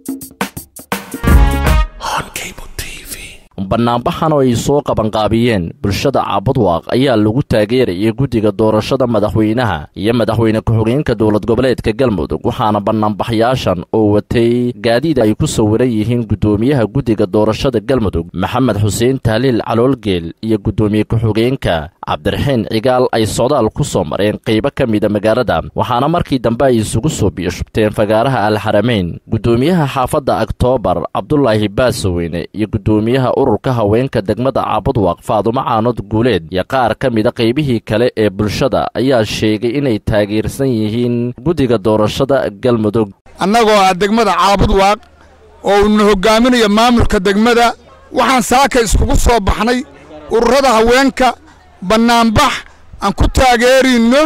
banaanbaxan oo ay soo qabanqaabiyeen bulshada caabudwaaq ayaa lagu taageerayay guddiga doorashada madaxweynaha iyo madaxweyne ku-xigeenka dowlad goboleedka galmudug waxaana banaanbaxyaashan oo watay gaadiid ay ku sawiran yihiin guddoomiyaha guddiga doorashada galmudug maxamed xuseen tahliil caloolgeel iyo guddoomiye ku-xigeenka cabdiraxiin cigaal ay socdaal ku soo mareen qaybo ka mida magaalada waxaana markii dambe ay isugu soo biyashubteen fagaaraha alxarameyn guddoomiyaha xaafadda oktoobar cabdulaahi baasoweyne iyo guddoomiyaha ururka haweenka degmada caabudwaaq faadumo caanood guuleed iyo qaar ka mida qaybihii kale ee bulshada ayaa sheegay inay taageersan yihiin guddiga doorashada galmudug annagoo ah degmada caabudwaaq oo uuna hoggaaminayo maamulka degmada waxaan saaka iskugu soo baxnay ururada haweenka bannaanbax aan ku taageerayno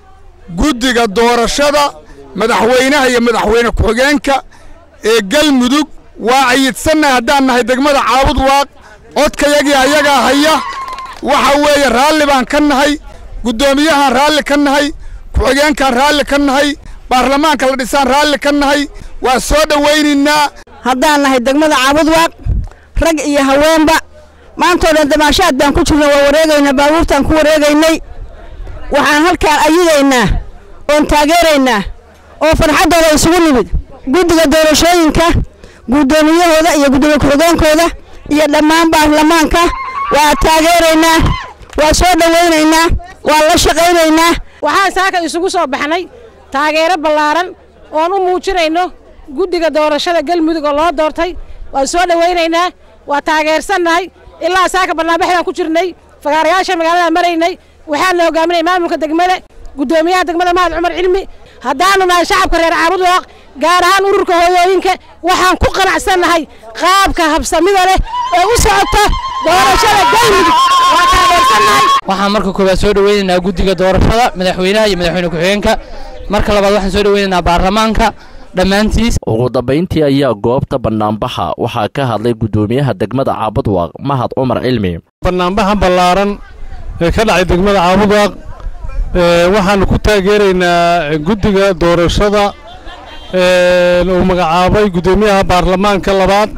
guddiga doorashada madaxweynaha iyo madaxweyne ku-xigeenka ee galmudug waa cayidsannahay haddaan nahay degmada caabudwaaq codkayagii ayagaa haya waxa weeye raalli baan ka nahay guddoomiyahaan raalli ka nahay ku-xigeenkaan raalli ka nahay baarlamaanka la dhisaan raalli ka nahay waa soo dhowaynaynaa haddaan nahay degmada caabudwaaq rag iyo haweenba maantoo dhan damaashaad baan ku jirna waa wareegaynaa baabuurtaan ku wareegaynay waxaan halkaan ayidaynaa oon taageeraynaa oo farxaddooda isugu nimid guddiga doorashooyinka guddoomiyahooda iyo guddoomiye ku-xigeenkooda iyo dhammaan baarlamaanka waa taageeraynaa waa soo dhowaynaynaa waa la shaqaynaynaa waxaan saaka isugu soo baxnay taageero ballaaran oon u muujinayno guddiga doorashada galmudug oo loo doortay waan soo dhowaynaynaa waa taageersannahay ilaa saaka barnaamijyadaan ku jirnay fagaarayaasha magaalada maraynay waxaana hogaaminay maamulka degmada guddoomiyaha degmada mahad cumar cilmi haddaanu nahay shacabka reer caabudwaaq gaar ahaan ururka hooyooyinka waxaan ku qanacsannahay qaabka habsamida leh ee u socota doorashada galmudug waa taageersannahay waxaan marka koowaad soo dhoweynaynaa guddiga doorashada madaxweynaha iyo madaxweyne ku-xigeenka marka labaad waxaan soo dhoweynaynaa baarlamaanka dhammaantiis ugu dambayntii ayaa goobta bannaanbaxa waxaa ka hadlay guddoomiyaha degmada caabudwaaq mahad cumar cilmi bannaanbaxa ballaaran ee ka dhacay degmada caabudwaaq waxaanu ku taageeraynaa guddiga doorashada uu magacaabay guddoomiyaha baarlamaanka labaad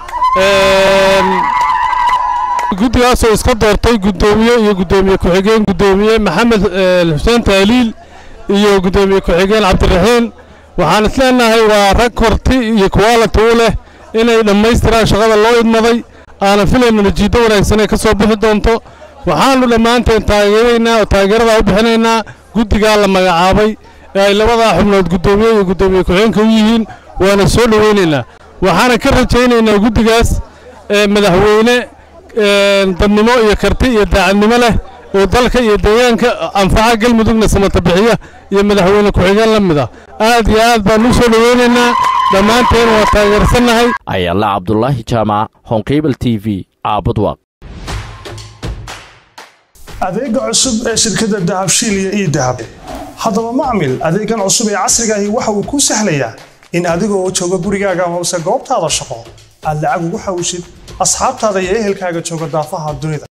guddigaasoo iska doortay guddoomiye iyo guddoomiye ku-xigeen guddoomiye maxamed xuseen taaliil iyo guddoomiye ku-xigeen cabdiraxiin waxaan isleenahay waa rag horti iyo kuwaalati u leh inay dhammaystiraan shaqada loo idmaday aanan filayno najiiddo wanaagsan ee ka soo bixi doonto waxaannu dhammaanteen taageeraynaa oo taageeradaa u bixinaynaa guddigaa la magacaabay ee ay labadaa xubnood guddoomiye iyo guddoomiye ku-xigeenka u yihiin waana soo dhowaynaynaa waxaana ka rajaynaynaa guddigaas madaxweyne dadnimo iyo karti iyo daacadnimo leh oo dalka iyo deegaanka anfaca galmudugna samata bixiya iyo madaxweyne ku-xigeen la mid ah aad iyo aad baan u soo dhoweynaynaa dhammaanteen waa taageersannahay ayaala cabdulaahi jaamac honkabel t v caabudwaaq adeega cusub ee shirkadda dahabshiil iyo ii dahab haddaba macmil adeegan cusub ee casrigaahi waxa uu kuu sahlayaa in adigoo jooga gurigaaga hoose goobtaada shaqo aad lacag ugu xawshid asxaabtaada iyo ehelkaaga jooga daafaha dunida